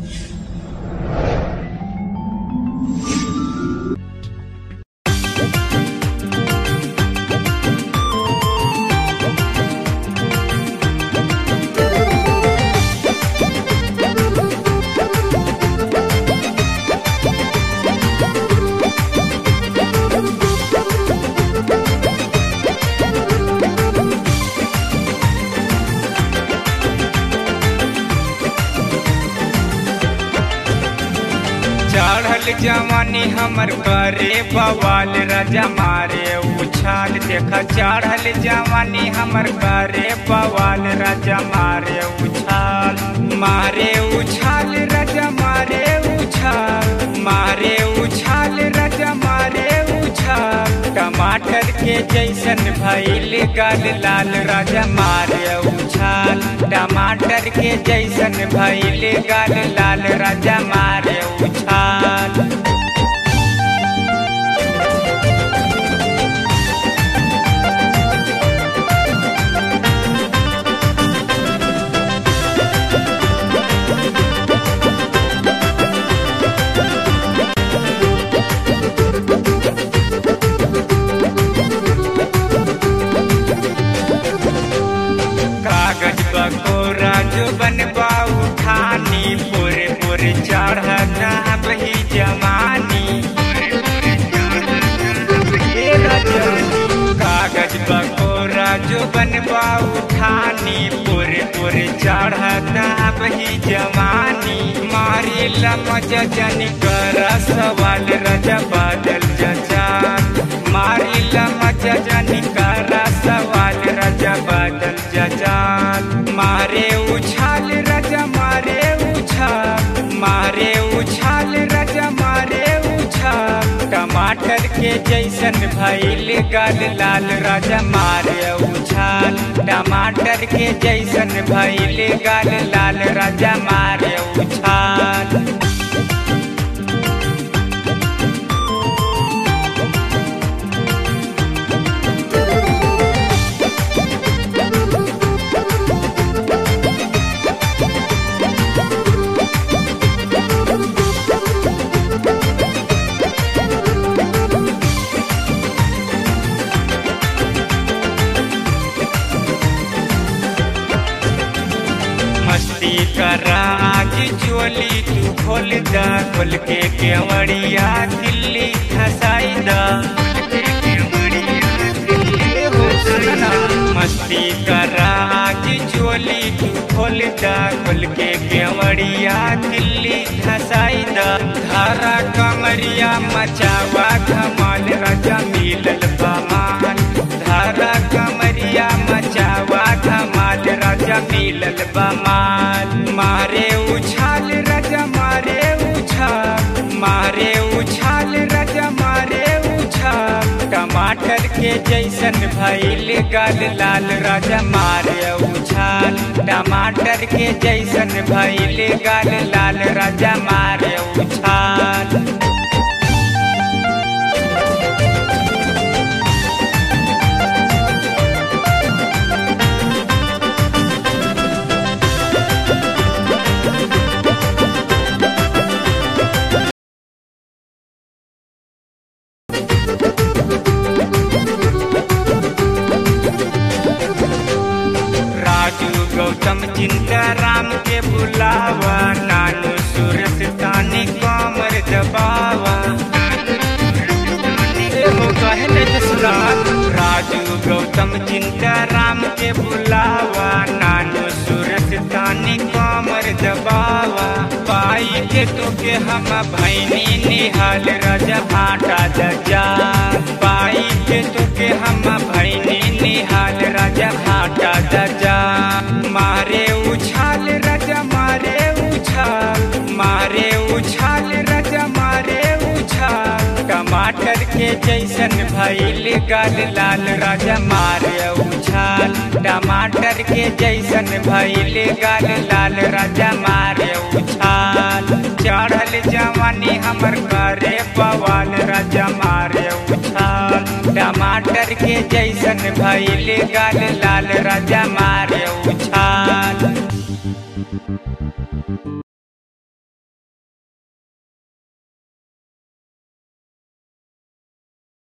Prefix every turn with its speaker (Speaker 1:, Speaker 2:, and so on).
Speaker 1: चढ़ल जवानी हमर करे बवाल राजा मारे उछाल देखा चढ़ल जवानी हमर करे बवाल राजा मारे उछाल मारे उछाल राजा मारे उछाल मारे उछाल राजा मारे उछाल टमाटर के जैसन भइल गल लाल राजा मारे उछाल टमाटर के जैसन भइल गल लाल राजा मारे उछाल कागज बकोरा जो बनबा उठानी पूरे पूरे चढ़ना बही जवानी ए रजनी, कागज बकोरा जो बनबा उठानी पूरे पूरे चढ़ना बही जवानी मारी लमज जनी कर सवाल रजा बादल जचान मारी लमज जनी कर सवाल रजा बादल जचान मारे उछाल रजा मारे उछाल मारे उछाल रजा मारे उछाल टमाटर के जैसन भइल गल लाल राजा मारे उछाल टमाटर के जैसन भइल गल लाल राजा मारे उछाल मस्ती करा आज चोली तू खोल दा खोल के केवड़िया दिल्ली खसाई दा हो सुना, मस्ती करा आज चोली तू खोल दा खोल के केवड़िया दिल्ली खसाई दा धारा कमरिया मचावा धमाल राजा मिलल बमाल धारा कमरिया मचावा धमाल राजा मिलल बमाल मारे उछाल राजा मारे उछाल मारे उछाल राजा मारे उछाल टमाटर के जैसन भइल गल लाल राजा मारे उछाल टमाटर के जैसन भइल गल लाल राजा मारे उछाल राजू गौतम चिंता राम के बुलावा नानू सूरत तानी कमर दबावा एहो कहने जसरात राजू गौतम चिंता राम के बुलावा नानू सूरत तानी कमर दबावा पाई के तो के हम भैनी निहाल राजा भाटा दजा पाई के तो के हम भैनी निहाल राजा भाटा दजा मारे उछाल राजा मारे उछाल मारे उछाल राजा मारे उछाल टमाटर के जैसन भइल गल लाल राजा मारे उछाल टमाटर के जैसन भइल गल लाल राजा मारे उछाल चढ़ल जवानी हमर करे बवाल राजा मारे उछाल टमाटर के जैसन भइल गल लाल राजा मारे उछाल